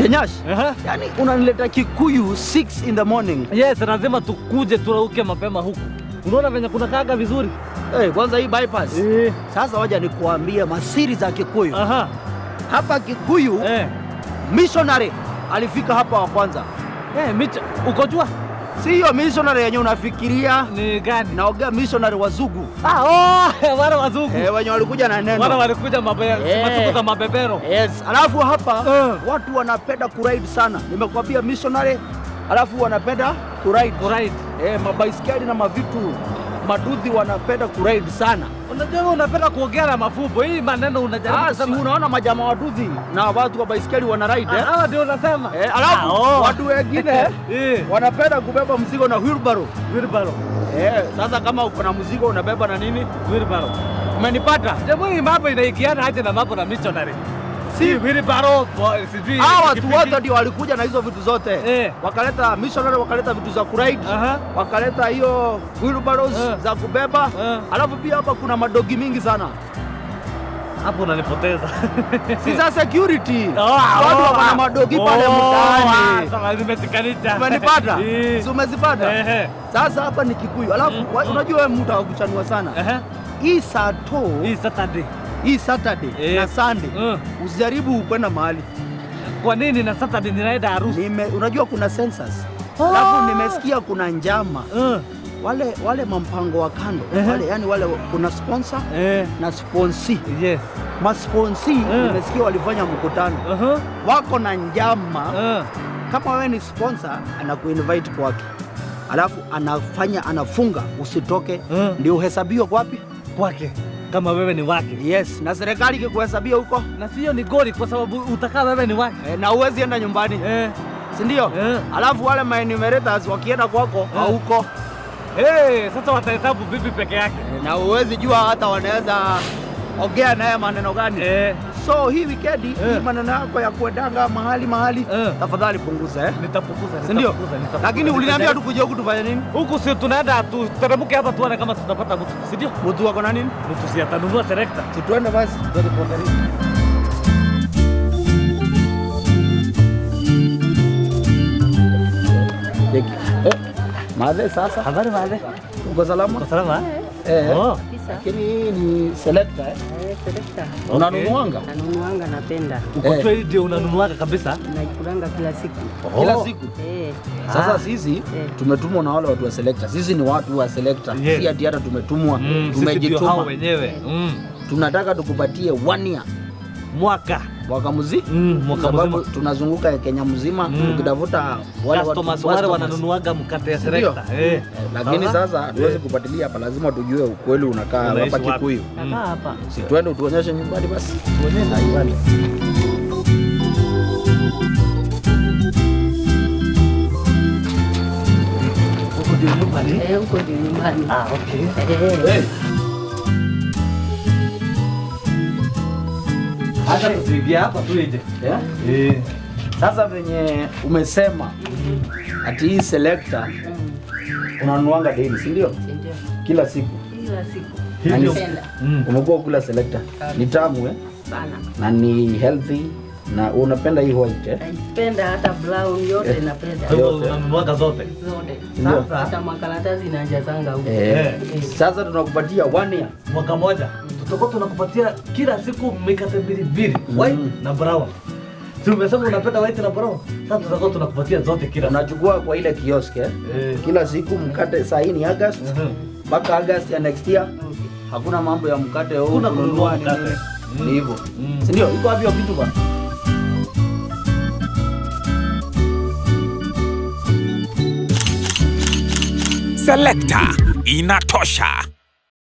Kenyash, Aha. yani unanileta Kikuyu 6 in the morning. Yes, lazima tukuje turauke mapema huku. Unaona venye kuna kaga vizuri? Hey, kwanza hii bypass. Eh. Sasa waja nikuambie masiri za Kikuyu. Aha. Hapa Kikuyu Eh. missionary alifika hapa wa kwanza. Eh, Micha, uko jua? Si hiyo missionary yenye unafikiria, Ni gani? naongea missionary wazungu Ah, oh, wale wazungu. eh, wenye walikuja na neno Wale walikuja mabe, Eh. masiku za mabebero. Yes, alafu hapa Eh. watu wanapenda kuride sana. Nimekwambia missionary, alafu wanapenda kuride Alright. eh, mabaiskeli na mavitu madudhi wanapenda kuride sana. Unajua wewe unapenda kuongea na mafumbo. Hii maneno unajaribu Ah, si kusema. unaona majamaa wadudhi na watu wa baiskeli wana ride Ah, eh? Hawa ndio unasema. Eh, alafu Ah, oh. watu wengine Eh. wanapenda kubeba mzigo na wheelbarrow. Wheelbarrow. Eh, sasa kama uko na mzigo unabeba na nini? Wheelbarrow. Umenipata? Jamaa hii mambo inaigiana aje na mambo na missionary? Si wheelbarrow, bo- sijui. Hawa watu pikipiki. wote ndio walikuja na hizo vitu zote Eh. wakaleta missionary, wakaleta vitu za kuride Aha. wakaleta hiyo wheelbarrows Eh. za kubeba Eh. alafu pia hapa kuna madogi mingi sana Hapo unanipoteza. si za security Oh, watu oh, wako na ah. madogi Oh, pale ah, mtaani sawa, zimeshikanisha. umenipata Eh. si umezipata Ehe. sasa hapa ni Kikuyu alafu Mm, wa- mm. unajua wewe mtu akuchanua sana Ehe. hii sato Hii Saturday. hii Saturday Eh. na Sunday Mm. usijaribu kwenda mahali Kwa nini na Saturday ninaenda harusi? Nime, unajua kuna census Oh. alafu nimesikia kuna njama Mm. wale wale mampango wa kando Ehe. wale yani wale kuna sponsor Eh. na sponsi Yes. masponsi Eh. nimesikia walifanya mkutano Aha. wako na njama Uh. kama wewe ni sponsor anakuinvite kwake alafu anafanya anafunga usitoke Mm. ndio uhesabiwe kwapi Kwake kama wewe ni wake. yes na serikali ikikuhesabia huko Na sio ni goli kwa sababu utakaa wewe ni wake. e, na uwezi enda nyumbani Eh. si ndio Eh. alafu wale maenumerators wakienda kwako hauko Hey, sasa watahesabu bibi peke yake. e, na uwezi jua hata wanaweza ongea naye maneno gani Eh. so hii wikendi Eh. hii maneno yako ya kuendanga mahali mahali Eh. tafadhali punguza eh? Nitapunguza. si ndio nitapunguza, nitapunguza. lakini uliniambia Nitajaribu. tukuje huku tufanye nini huku si tunaenda tuteremke hapa tuone kama tutapata mtu, si ndio? mtu wako na nini Mtu si atanunua selector. si tuende basi Cheki. Eh, Madhe sasa Habari wale. uko salama? Uko salama? Eh. Oh. Kabisa. Lakini hii ni selector eh? Eh, selekta. Unanunuanga? Nanunuanga napenda. Uko Eh. trade ndio unanunuaga kabisa? Naikulanga kila siku. Kila Oh. siku. Eh, Sasa Ah. sisi tumetumwa na wale watu wa selector. Sisi ni watu wa selector. Yes. Si ati hata tumetumwa, Mm, sisi ndio hao tumejituma. wenyewe. Mm. Tunataka tukupatie one year Mwaka. mwaka mzima. Mm, mwaka sababu mzima. tunazunguka Kenya mzima Mm. tukitafuta wale watu Customers wale customers. wananunuaga mkate ya Ndio. selector. Eh. Lakini Sasa? sasa hatuwezi Eh. kupatilia hapa, lazima tujue ukweli unakaa Unaishi hapa wapi? Kikuyu. Mm. nakaa hapa. Si twende utuonyeshe nyumbani basi. Tuonyeshe nyumbani. Huko ndio nyumbani. Eh, huko ndio nyumbani. Ah, okay. Eh, Hey. Hata tusiingia hapa tu nje. Yeah? Eh. Sasa venye umesema ati hii selector unanunuanga daily, si ndio? si ndio? Kila siku Kila siku. Hivyo. Napenda Mm. umekuwa kula selector, ni tamu eh? sana. na ni healthy na unapenda hii white eh? Naipenda hata brown yote napenda. Kwa hivyo Yote. unanunuaga zote. Zote. Ndio. Sasa Hata makaratasi inajazanga huko. Eh, Eh. sasa tunakupatia one year. mwaka moja tutakuwa tunakupatia kila siku mikate mbili mbili white Mm. na brown. Si umesema unapenda white na brown? Sasa tutakuwa tunakupatia zote kila siku. Unachukua kwa ile kiosk eh? Eh. Kila siku mkate, saa hii ni August Mhm. mpaka August ya next year, hakuna mambo ya mkate huu Hakuna kununua kununua mkate. nini. Mm. Ni hivyo, Mm. si ndio? Iko havyo vitu bwana. Selector inatosha.